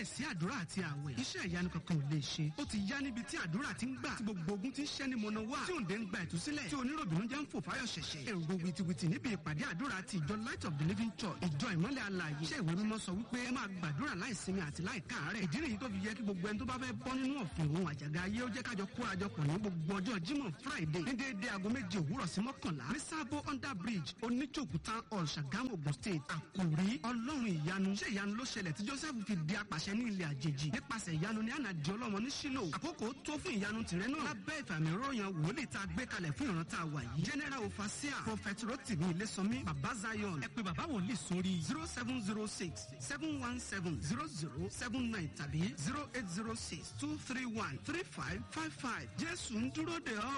láìsí àdúrà àti àwẹ̀ iṣẹ́ ìyanu kankan ò lè ṣe ó ti yá níbi tí àdúrà ti ń gbà tí gbogbo ogun ti ń ṣẹ́ ní mọ̀nà wá tí òǹdè ń gba ìtúsílẹ̀ tí oníròbìnú jẹ́ ń fò fáyọ̀ ṣẹ̀ṣẹ̀ èrò wìtìwìtì níbi ìpàdé àdúrà ti ìjọ light of the living church ìjọ ìmọ́lẹ̀ alààyè iṣẹ́ ìwé mímọ́ sọ wípé ẹ máa gbàdúrà láìsinmi àti láìkáàárẹ̀ ìdí nìyí tó fi yẹ kí gbogbo ẹni tó bá fẹ́ bọ́ nínú ọ̀fìn òun àjàgà ayé ó jẹ́ kájọ kórajọpọ̀ ní gbogbo ọjọ́ jímọ̀ friday ní déédé aago méje òwúrọ̀ sí mọ́kànlá ní sábó under bridge oníjòkú town hall ṣàgámù ogun state àkòrí ọlọ́run ìyanu ṣé ìyanu ló ṣẹlẹ̀ tí joseph fi di apàṣẹ ní ilẹ̀ àjèjì nípasẹ̀ ìyanu ní ànàdì ọlọ́mọ ní sílò àkókò tó fún ìyanu tìrẹ náà lábẹ́ ìfàmì ròyìn wòlíì tá a gbé kalẹ̀ fún ìran tá a wà yìí general overseer prophet rotimi ilésànmí baba zion ẹ pé baba wòlíì sórí zero seven zero six seven one seven zero zero seven nine tàbí zero eight zero six two three one three five five five jésù ń dúró de ọ́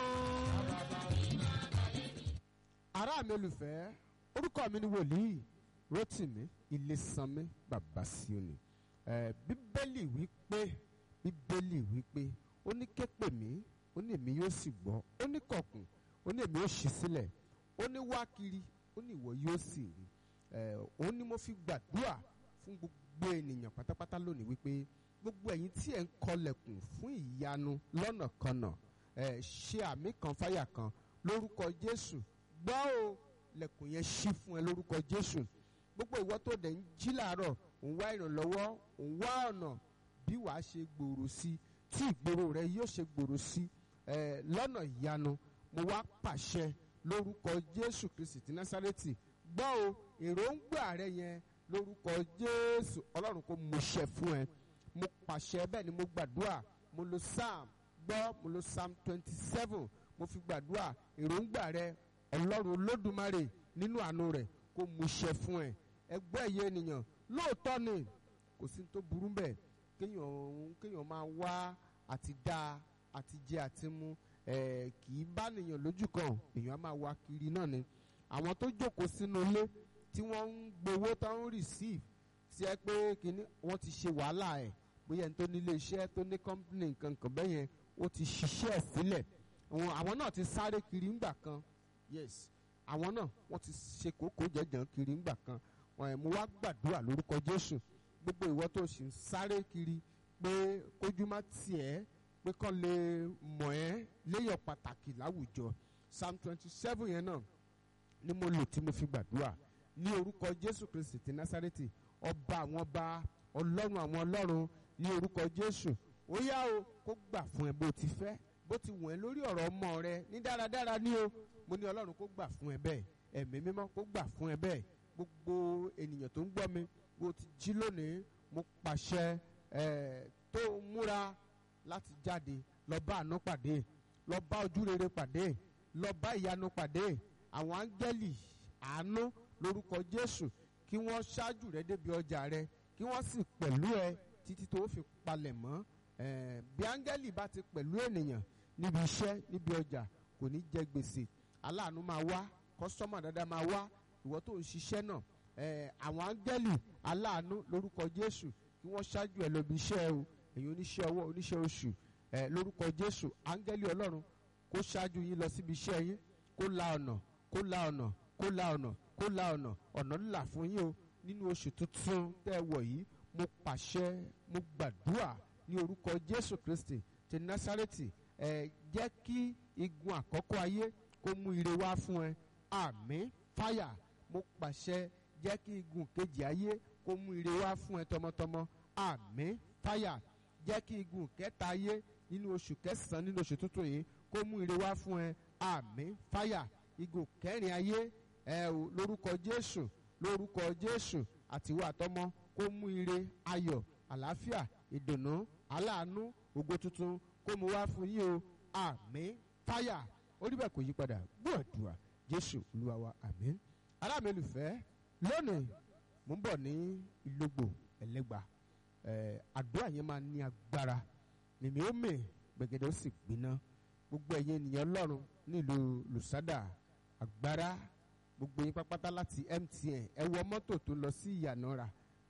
ará mi olùfẹ́ orúkọ mi ni wòlíì rotimi ilésànmí bàbá síòní ẹ bíbélì wípé bíbélì wípé ó ní képè mí ó ní èmi yóò sì gbọ́ ó ní kọ̀kùn ó ní èmi yóò ṣí sílẹ̀ ó ní wá kiri ó ní ìwọ yóò sì rí ẹ ó ní mo fi gbàdúrà fún gbogbo ènìyàn pátápátá lónìí wípé gbogbo ẹ̀yin tí ẹ̀ ń kọlẹ̀kùn fún ìyanu lọ́nà kanà ẹ ṣe àmì kan fáyà kan lórúkọ jésù gbọ́ o lẹ̀kùn yẹn ṣí fún ẹ lórúkọ jésù gbogbo ìwọ tó dẹ̀ ń jí làárọ̀ òun wá ìrànlọ́wọ́ òun wá ọ̀nà bí wàá ṣe gbòòrò sí tí ìgboro rẹ yóò ṣe gbòòrò sí ẹ lọ́nà ìyanu mo wá pàṣẹ lórúkọ jésù kristi ti násárẹ́tì gbọ́ o èròǹgbà rẹ yẹn lórúkọ jésù ọlọ́run kò mú ṣẹ fún ẹ mo pàṣẹ bẹ́ẹ̀ ni mo gbàdúrà mo lo psalm gbọ́ mo lo psalm twenty seven mo fi gbàdúrà èròǹgbà rẹ ọlọ́run olódùmarè nínú àánú rẹ̀ kó mú ṣẹ fún ẹ ẹgbẹ́ ẹ̀yẹ ènìyàn lóòótọ́ ni kò sí tó burú bẹ́ẹ̀ kéèyàn kéèyàn máa wá àti dá àti jẹ àti mu ẹ kì í bá nìyàn lójú kan èèyàn á máa wá kiri náà ni àwọn tó jókòó sínú ilé tí wọ́n ń gbowó tó ń receive sí ẹ pé kíní wọ́n ti ṣe wàhálà ẹ̀ bóyá ẹni tó ní ilé iṣẹ́ tó ní company nǹkan kan bẹ́ẹ̀ yẹn ó ti ṣiṣẹ́ ẹ̀ sílẹ̀ àwọn náà ti sáré kiri ńgbà kan yes àwọn náà wọ́n ti ṣe kókó jẹjẹrẹ kiri ńgbà kan mo wá gbàdúrà lórúkọ jésù gbogbo ìwọ tó sì ń sáré kiri pé kójú má tiẹ̀ pé kàn lè mọ̀ ẹ́ léyọ̀ pàtàkì láwùjọ psalm twenty seven yẹn náà ni mo lò tí mo fi gbàdúrà ní orúkọ jésù kristi ti násárẹ́tì ọba àwọn ọba ọlọ́run àwọn ọlọ́run ní orúkọ jésù ó yá o kó gbà fún ẹ bó ti fẹ́ bó ti wọ̀n ẹ́ lórí ọ̀rọ̀ ọmọ rẹ ní dáradára ní o mo ní ọlọ́run kó gbà fún ẹ bẹ́ẹ̀ ẹ̀mí mímọ́ kó gbà fún ẹ bẹ́ẹ̀ gbogbo ènìyàn tó ń gbọ́ mi bó ti jí lónìí mo pàṣẹ ẹ̀ tó múra láti jáde lọ bá àánú pàdé lọ bá ojú rere pàdé lọ bá ìyanu pàdé àwọn áńgẹ́lì àánú lórúkọ jésù kí wọ́n ṣáájú rẹ débi ọjà rẹ kí wọ́n sì pẹ̀lú ẹ títí tó fi palẹ̀ mọ́ bí áńgẹ́lì bá ti pẹ̀lú ènìyàn níbi iṣẹ́ níbi ọjà kò ní jẹ gbèsè aláàánú máa wá kọ́sọ́mà dáadáa máa wá ìwọ tó ń ṣiṣẹ́ náà àwọn áńgẹ́lì aláàánú lórúkọ jésù kí wọ́n ṣáájú ẹ lọ́bi iṣẹ́ o èyí oníṣẹ́ ọwọ́ oníṣẹ́ oṣù lórúkọ jésù áńgẹ́lì ọlọ́run kó ṣáájú yín lọ síbi iṣẹ́ yín kó la ọ̀nà kó la ọ̀nà kó la ọ̀nà kó la ọ̀nà ọ̀nà ńlá fún yín o nínú oṣù tuntun tẹ́ ẹ wọ̀ yìí mo pàṣẹ mo gbàdúrà ní orúkọ jésù kristi ti násárẹ́tì ẹ jẹ́ kí igun àkọ́kọ́ ayé kó mú ire wá fún ẹ àmín fáyà mo pàṣẹ jẹ́ kí igun kejì ayé kó mú ire wá fún ẹ tọmọtọmọ àmín fáyà jẹ́ kí igun kẹta ayé nínú oṣù kẹsàn-án nínú oṣù tuntun yìí kó mú ire wá fún ẹ àmín fáyà igun kẹrin ayé ẹ o lórúkọ jésù lórúkọ jésù àtiwọ́ àtọmọ kó mú ire ayọ̀ àlàáfíà ìdùnnú aláàánú ògo tuntun kó mu wá fún yín o àmín fáyà orí bẹ́ẹ̀ kò yí padà gbọ́dùà jésù olúwa wa àmín aláàmẹ́lùfẹ́ lónìí mo ń bọ̀ ní ìlógbò ẹlẹ́gbà ẹ̀ àdúrà yẹn máa ní agbára nìmí ó mè gbẹ̀gẹ̀dẹ̀ ó sì gbiná gbogbo ẹ̀yin ènìyàn ọlọ́run nílùú lùsádà agbára gbogbo yín pápátá láti mtn ẹ wọ mọ́tò tó lọ sí ìyànàrà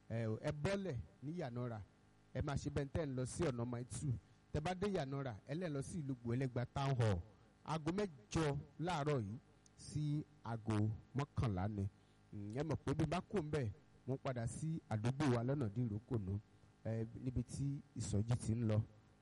ẹ bọ́lẹ̀ ní ìyànàrà ẹ máa ṣe bẹ́ẹ̀ tẹ́ ń lọ sí ọ̀nà maitu tẹ bá dé ìyànàrà ẹ lẹ́ lọ sí ìlú gbòẹ́lẹ́gba town hall aago mẹ́jọ láàárọ̀ yìí sí aago mọ́kànlá ni ẹ mọ̀ pé bí bá kò ń bẹ̀ mo padà sí àdúgbò wa lọ́nà dìrókònú eh, níbi tí ìsọjí ti ń lọ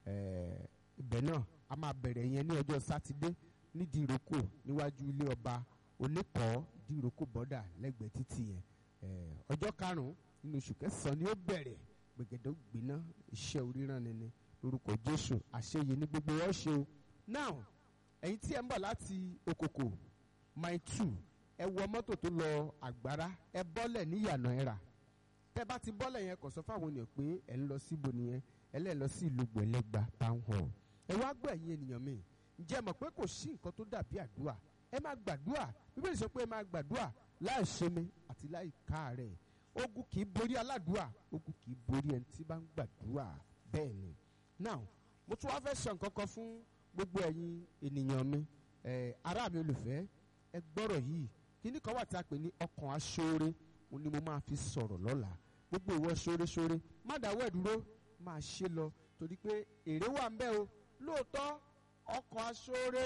eh, ibẹ̀ náà a máa bẹ̀rẹ̀ yẹn ní ọjọ́ sátidé nídìí ìrókò níwájú ilé ọba oníkọ̀ọ́ ìdí ìrókò bọ́dà lẹ́gbẹ̀ẹ́ títì yẹn eh, ọjọ́ karùn-ún nínú oṣù kẹsàn-án ni ó bẹ̀rẹ̀ gbẹ̀gẹ̀dẹ̀ gbiná iṣẹ́ oríran ni ni lórúkọ jésù àṣeyẹ ní gbogbo wọn ṣe o now ẹ̀yin tí ẹ ń bọ̀ láti okoko mile two ẹ wọ mọ́tò tó lọ àgbára ẹ bọ́lẹ̀ ní ìyànà ẹ̀rà tẹ́ bá ti bọ́lẹ̀ yẹn kò sọ fáwọn ènìyàn pé ẹ ń lọ síbo nìyẹn ẹ lẹ́ẹ̀ lọ sí ìlú gbẹ̀lẹ́gba town hall ẹ wá gbọ́ ẹ̀yin ènìyàn mi ǹjẹ́ ẹ mọ̀ pé kò sí nǹkan tó dàbí àdúrà ẹ máa gbàdúrà bíbélì sọ pé ẹ máa gbàdúrà láì ṣemi àti láì káàárẹ̀ ogun kì í borí aládùúà ogun kì í borí ẹni tí bá ń gbàdúrà bẹ́ẹ̀ ni now mo tún wá fẹ́ sọ nǹkan kan fún gbogbo ẹ̀yin ènìyàn mi ẹ̀ ará mi olùfẹ́ ẹ gbọ́rọ̀ yìí kíní kan wà tí a pè ní ọkàn aṣoore òun ni mo máa fi sọ̀rọ̀ lọ́la gbogbo ìwọ ṣoore-ṣoore má dáwọ́ ẹ̀ dúró máa ṣe lọ torí pé èrè wà ń bẹ o lóòótọ́ ọkàn aṣoore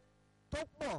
tó pọ̀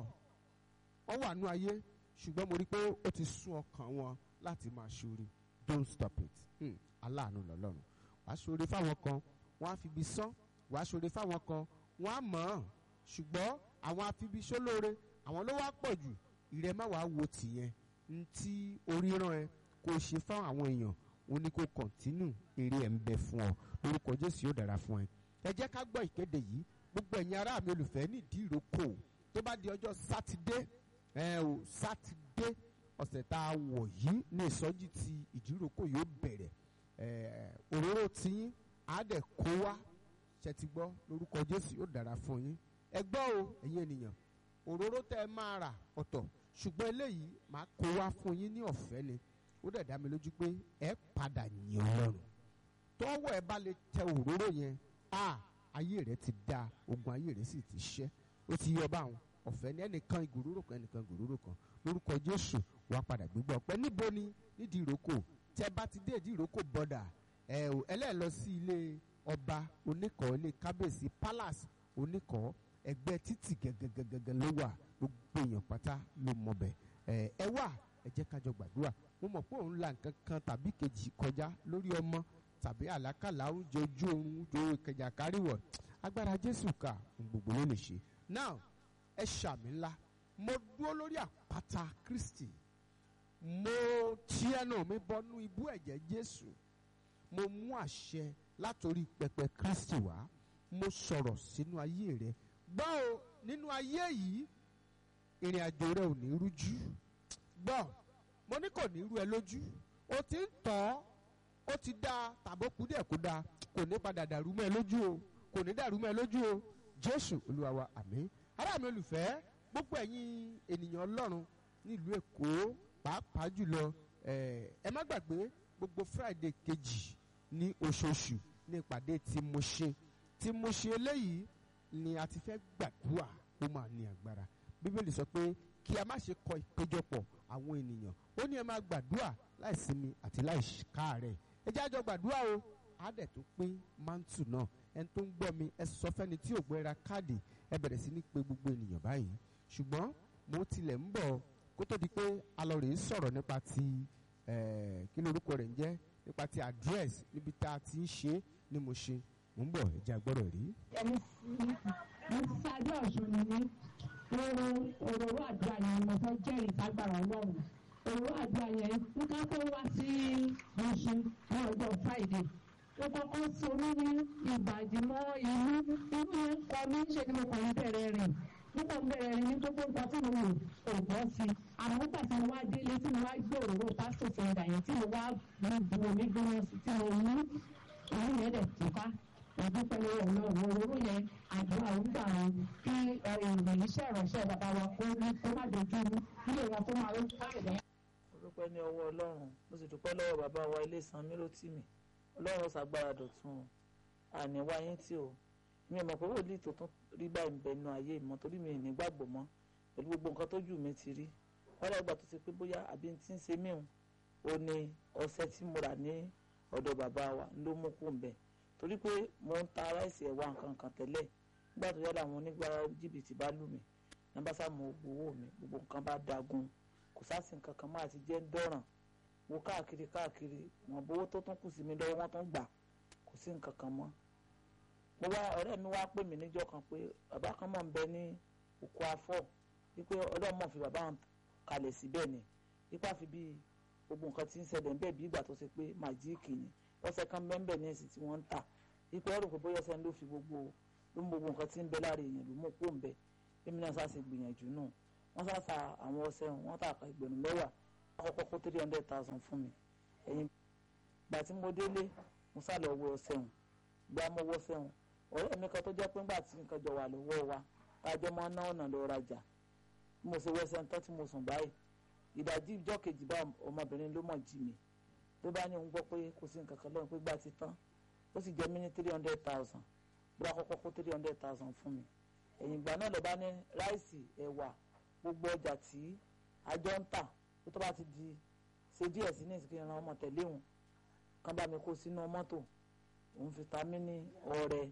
wọ́n wà nú ayé ṣùgbọ́n mo rí i pé ó ti sún ọkàn wọn láti máa ṣoore don't stop it hmm. aláàánú lọ́lọ́run wàá ṣoore fáwọn kan wọ́n á fi ibi sán wàá ṣoore fáwọn kan wọ́n á mọ̀ ọ́n ṣùgbọ́n àwọn afibiṣólóore àwọn ló wá pọ̀ jù ìrẹ́ má wàá wo tìyẹn ní tí orí rán ẹ kó o ṣe fáwọn àwọn èèyàn òun ni kó kọ̀ntínù eré ẹ̀ ń bẹ fún ọ lórúkọ jésù yóò dára fún ẹ. ẹ jẹ́ ká gbọ́ ìkéde yìí gbogbo ẹ̀yin ará mi olùfẹ́ nídìí ìrókò tó bá di ọjọ́ sátidé ẹ ò sátidé ọ̀sẹ̀ tá a wọ̀ yìí ní ìsọjí ti ìdíròkò yóò bẹ̀rẹ̀ ẹ òróró tiyín á dẹ̀ kó wá ṣe ti gbọ́ lórúkọ jésù yóò dára fún yín ẹ gbọ́ o ẹ̀yin ènìyàn òróró tẹ́ ẹ máa rà ọ̀tọ̀ ṣùgbọ́n eléyìí máa kó wá fún yín ní ọ̀fẹ́ ni ó dẹ̀ dá mi lójú pé ẹ padà yìn ọlọ́run tọ́wọ́ ẹ bá lè tẹ òróró yẹn a ayé rẹ ti da ogun ayé rẹ sì ti ṣẹ́ ó ti yọ báwọn ọ̀fẹ́ ní ẹnìkan ìgòróró kan ẹnìkan ìgòróró kan lórúkọ jésù wàá padà gbégbá ọpẹ́ níbo ni nídìí ìrókò tẹ bá ti dé ìdí ìrókò bọ́dà ẹ ò ẹlẹ́ẹ̀ lọ sí ilé ọba oníkọ̀ọ́ ilé kábíyèsí palace oníkọ̀ọ́ ẹgbẹ́ títì gẹ́gẹ́gẹ́gẹ́ ló wà gbogbo èèyàn pátá ló mọ bẹ̀ ẹ ẹ wà ẹ jẹ́ kájọ gbàdúrà mo mọ̀ pé òun la nǹkan kan tàbí kejì kọjá lórí ọmọ tàbí àlákàlà oúnjẹ ojú oorun ojú ìkẹjà káríwọ̀ agbára jésù ká ohun gbogbo ló lè ṣe now ẹ ṣàmì ńlá mo dúró lórí àpáta kristi mo tí ẹnu mi bọnú ibú ẹ̀jẹ̀ jésù mo mú àṣẹ látòrí pẹpẹ kristi wá mo sọ̀rọ̀ sínú ayé rẹ gbọ́ o nínú ayé yìí ìrìn àjò rẹ ò ní rújú gbọ́ mo ní kò ní rú ẹ lójú o ti ń tọ́ ó ti dá tàbó kú díẹ̀ kó dáa kò ní padà dàrú mọ́ ẹ lójú o kò ní dàrú mọ́ ẹ lójú o jésù olúwa wa àmín ará mi olùfẹ́ gbogbo ẹ̀yin ènìyàn ọlọ́run nílùú èkó pàápàá jùlọ ẹ má gbàgbé gbogbo friday kejì ní oṣooṣù ní ìpàdé tí mo ṣe tí mo ṣe eléyìí ni a ti fẹ́ gbàdúrà ó máa ní agbára bíbélì sọ pé kí a má ṣe kọ ìpéjọpọ̀ àwọn ènìyàn ó ní ẹ máa gbàdúrà láì sinmi àti láì káàárẹ̀ ẹ jẹ́ àjọ gbàdúrà o á dẹ̀ tó pín mántù náà ẹni tó ń gbọ́ mi ẹ sọ fẹ́ni tí ò gbọ́ ra káàdì ẹ bẹ̀rẹ̀ sí ní pé gbogbo ènìyàn báyìí ṣùgbọ́n mo tilẹ̀ ń bọ̀ kó tó di pé alọ́rẹ̀ ń sọ̀rọ̀ nípa ti kí lorúkọ rẹ̀ ń jẹ́ nípa ti address níbi tá a ti ń ṣe ni mo ṣe mo ń bọ̀ ẹ jẹ́ agbọ́rọ̀ rí. ẹni mo ti sáré ọ̀ṣun ni ní òróró àdúrà yẹn mo fẹ́ jẹ́rìí ságbára ọlọ́run òróró àdúrà yẹn nǹkan tó wá sí ọ̀ṣun ní ọjọ́ friday ó kọ́kọ́ sorí ní ìbàdí mọ́ inú inú yẹn kọ́ mi ṣe ni mo kàn ń bẹ̀rẹ̀ rìn nígbà tó bẹ̀rẹ̀ rìn ní gbogbo nǹkan tí mo wò kò bọ́ sí i àmọ́ nígbà tí mo wá délé tí mo wá gbé òróró pásítọ̀ fẹ́ndà yẹn tí mo wá bu omi gbóná sí tí mo mú òun yẹn dẹ̀ tìpa ìdúpẹ́ lọ́wọ́ ọlọ́run òróró yẹn àdúrà ń gbà wọn kí ìròyìn iṣẹ́ ìránṣẹ́ bàbá wa kó ní kó má dojú rú ilé wọn kó máa lójú káàdì mo dúpẹ́ ní ọwọ́ ọlọ́run mo sì dúpẹ́ lọ́wọ́ bàbá wa ilé ìsan míròtìmí ọlọ́run ṣàgbára dọ̀tun àní wáyé tí o mi ò mọ̀ pé wòlíì tó tún rí báyìí ń bẹ nínú ayé ìmọ̀ torí mi ò ní gbàgbọ́ mọ́ pẹ̀lú gbogbo nǹkan tójú mi ti rí wọ́n lọ́gbà tó ti pé bóyá àbí tí ń ṣe míhun ó ní ọṣẹ tí mo rà ní ọ̀dọ̀ bàbá wa ló mú kó ń bẹ̀ torí pé mo ń ta ráìsì ẹ̀wà nǹkan kan tẹ́lẹ̀ nígbà tó yára àwọn onígbà jìbìtì bá lù mí nàbà sàmù owó mi gbogbo nǹkan bá dagun kò sásì nǹkan kan máa ti jẹ́ ń dọ̀ràn mo káàkiri káàkiri wọn bówó tó tún kù sí mi lọ́wọ́ wọn tún gbà sí nǹkan kan mọ́ mo wá ọ̀rẹ́ mi wá pè mí níjọ́ kan pé bàbá kan mọ̀ ń bẹ ní òkú afọ́ wípé ọlọ́run mọ̀ fi bàbá wọn kalẹ̀ síbẹ̀ ni wípé àfi bí gbogbo nǹkan tí ń ṣẹlẹ̀ ń bẹ̀ bí ìgbà tó ṣe pé màjíìkì ni ọ̀sẹ̀ kan bẹ́ẹ̀ ní èsì tí wọ́n ń tà wípé ẹ̀rù pé bóyá ọ̀sẹ̀ ló fi gbogbo ló mú gbogbo nǹkan tí ń bẹ lára èèyàn ló mú kó ń bẹ èmi náà sáà ṣe gbìyànjú náà wọ́n sáà sa àwọn ọ̀sẹ̀ wọn tà ká ìgbẹ̀rún mẹ́wàá àkọ́kọ́ kó three hundred thousand fún mi ẹ̀yìn gbà tí mo délé mo sá lọ wọ ọ̀sẹ̀ wọn gbà mo wọ ọ̀sẹ̀ wọn ọ̀rẹ́ mi kan tó jẹ́ pé ńgbà tí nǹkan jọ wà lọ́wọ́ wa kájọ máa ná ọ̀nà lọ rajà mo ṣe wẹ́sẹ̀ ńtọ́ tí mo sùn báyìí ìdajì ìjọ́ kejì bá ọmọbìnrin ló mọ̀ jí mi ló bá ní òun gbọ́ pé kò sí nǹkan kan lọ́run pé gbà ti tán ó sì jẹ́ mí ní three hundred thousand bó kọ́kọ́ kó three hundred thousand fún mi ẹ̀yìn ìgbà náà ló bá ní ráìsì ẹ̀wà gbogbo ọjà tí àjọ ń tà tó tó bá ti di ṣe díẹ̀ sí ní ìsìnkú ìran ọmọ tẹ̀lé òun kan bá mi kó sínú mọ́tò òun fi ta mí ní ọrẹ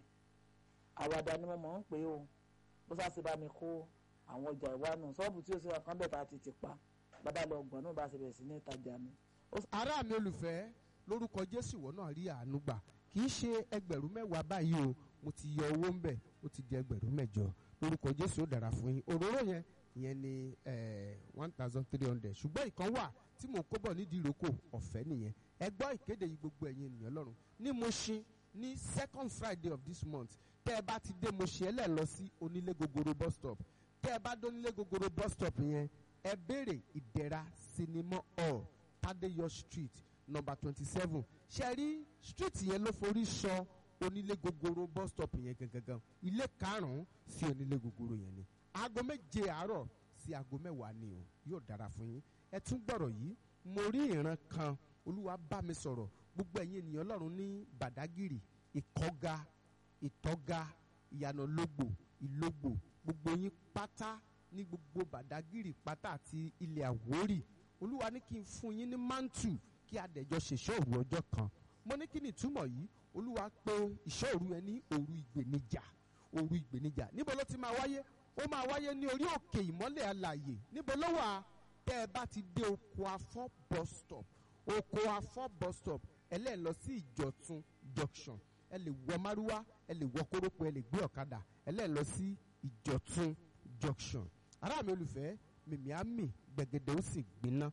àwàdà ni mo mọ̀ ń pè ó bó sáà bá mi kó àwọn ọjà ìwánu ṣọ́ọ̀bù tí ó ṣe kan bẹ̀ tá a ti ti pa bàbá lọ gbọ̀n náà bá ṣe bẹ̀rẹ̀ sí ní ìtajà mi. ará mi olùfẹ́ lórúkọ jésù ìwọ náà rí àánú gbà kì í ṣe ẹgbẹ̀rún mẹ́wàá báyìí o mo ti yọ owó ń bẹ̀ ó ti di ẹgbẹ̀rún mẹ́jọ lórúkọ jésù ó dára fún yín òróró yẹn ìyẹn ni one thousand three hundred ṣùgbọ́n ìkan wà tí mò ń kó bọ̀ nídìí ìrókò ọ̀fẹ́ nìyẹn ẹ gbọ́ ìkéde yìí gbogbo ẹ̀yin ènìyàn lọ́rùn ní Mushin ní second friday of this month tẹ́ ẹ bá ti dé Mushin ẹ lẹ́ lọ sí onílé gogoro bus stop tẹ́ ẹ bá dé onílé gogoro bus stop yẹn ẹ béèrè ìdẹ̀ra sinimá hall Tadeyo street number twenty seven ṣe rí street yẹn ló forí sọ onílé gogoro bus stop yẹn gangan ilé karùn-ún sí onílé gogoro yẹn ni aago méje àárọ̀ sí aago mẹ́wàá ni o yóò dára fún yín ẹ tún gbọ́rọ̀ yìí mo rí ìran kan olúwa bá mi sọ̀rọ̀ gbogbo ẹ̀yin ènìyàn ọlọ́run ní bàdágìrì ìkọ́ga ìtọ́ga ìyànàlógbò ìlógbò gbogbo yín pátá ní gbogbo bàdágìrì pátá àti ilẹ̀ àwórì olúwa ní kí n fún yín ní mántù kí adẹ̀jọ ṣèṣọ́ òru ọjọ́ kan mo ní kí ni ìtumọ̀ yìí olúwa pé ìṣọ́ òru ẹ ní òru ìgbènijà òru ìgbènijà níbo ló ti máa wáyé ó máa wáyé ní orí òkè ìmọ́lẹ̀ alàyè níbo ló wà tẹ́ ẹ bá ti dé oko afọ́ bus stop oko afọ́ bus stop ẹlẹ́ẹ̀ lọ sí ìjọ̀tún junction ẹ lè wọ márúwá ẹ lè wọ kórópọ̀ ẹ lè gbé ọ̀kadà ẹlẹ́ẹ̀ lọ sí ìjọ̀tún junction ará mi olùfẹ́ mìmí àmì gbẹ̀gẹ̀dẹ̀ ó sì gbiná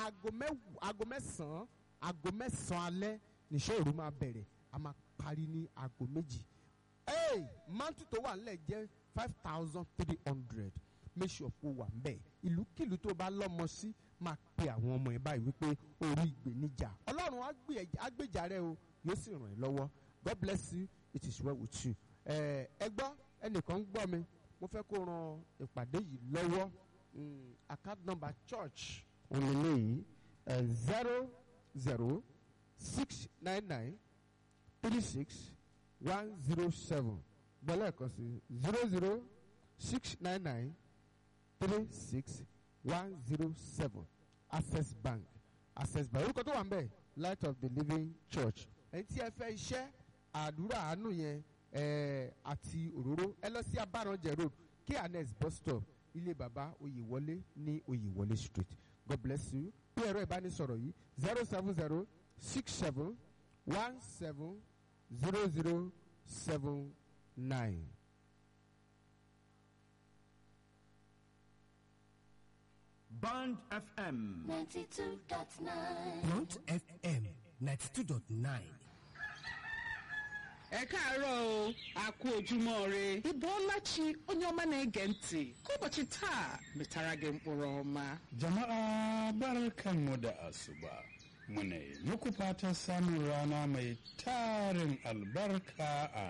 aago mẹ́sàn-án aago mẹ́sàn-án alẹ́ níṣẹ́ òru máa bẹ̀rẹ̀ a máa parí ní aago méjì ee mantu tó wà nílẹ̀ jẹ́ five thousand three hundred make sure kó wà mbẹ̀ ìlúkìlú tó bá lọ́mọ sí máa pe àwọn ọmọ ẹ̀ báyìí wípé orí ìgbéníjà ọlọ́run á gbèjà rẹ o yóò sì ràn ẹ́ lọ́wọ́ god bless you it is well with you ẹ gbọ́ ẹnìkan ń gbọ́ mi mo fẹ́ kó ran ìpàdé yìí lọ́wọ́ account number church òǹlẹ̀lẹ̀ yìí zero zero six nine nine three six one zero seven gbọ́lẹ̀ kan sí zero zero six nine nine three six one zero seven access bank access bank orúkọ tó wà ń bẹ̀ light of the living church ẹni tí ẹ fẹ́ iṣẹ́ àdúrà àánú yẹn àti òróró ẹ lọ sí abáranjẹ road kns bus stop ilé baba oyèwọlé ní oyèwọlé street god bless you bí ẹ̀rọ ìbánisọ̀rọ̀ yìí zero seven zero six seven one seven zero zero seven nine. Band FM. 92.9. Blunt FM ninety two dot nine. ẹ káàárọ̀ o a kú ojúmọ́ re ibo ọlachi onye ọma na-ege ntị ka ụbọchị taa metara gị mkpụrụ ọma Jama'a barkanmu da asuba. Muna yi muku fatan samun rana mai tarin albarka a